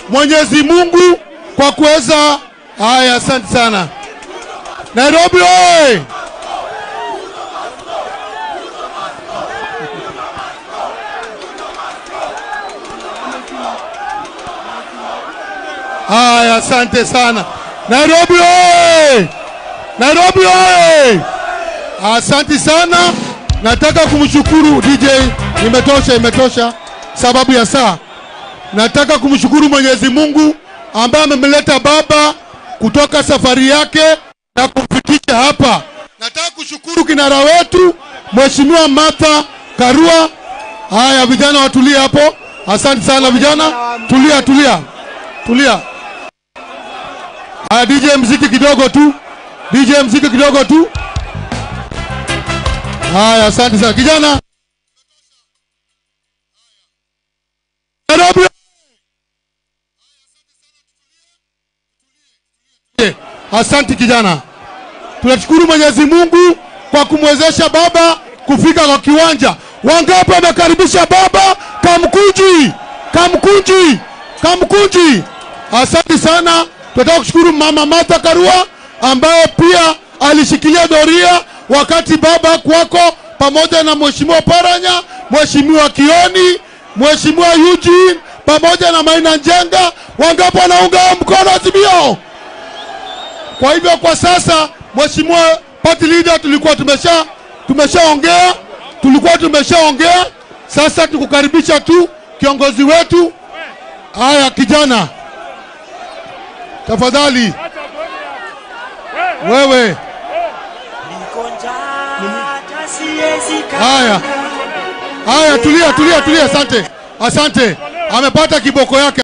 Mwenyezi Mungu kwa kuweza. Haya, asante sana. Nairobi oye! Haya, asante sana. Nairobi oye! Nairobi oye! Asante sana. Nataka kumshukuru DJ, imetosha, imetosha sababu ya saa. Nataka kumshukuru Mwenyezi Mungu ambaye amemleta baba kutoka safari yake na kumfikisha hapa. Nataka kushukuru kinara wetu Mheshimiwa Martha Karua. Haya, vijana watulie hapo. Asante sana vijana, tulia, tulia, tulia. Haya, DJ mziki kidogo tu, DJ mziki kidogo tu. Haya, asante sana kijana. Nairobi. Asante kijana, tunashukuru Mwenyezi Mungu kwa kumwezesha baba kufika kwa kiwanja. Wangapi wamekaribisha baba? Kamkunji, Kamkunji, Kamkunji. Asante sana. Tunataka kushukuru mama Martha Karua ambaye pia alishikilia doria wakati baba kwako, pamoja na mheshimiwa Paranya, mheshimiwa Kioni, mheshimiwa Eugene pamoja na Maina Njenga. Wangapi wanaunga mkono azimio? Kwa hivyo kwa sasa, mheshimiwa party leader, tulikuwa tumesha tumeshaongea, tulikuwa tumeshaongea. Sasa tukukaribisha tu kiongozi wetu. Haya kijana, tafadhali wewe. Haya haya, tulia tulia tulia, asante asante. Amepata kiboko yake.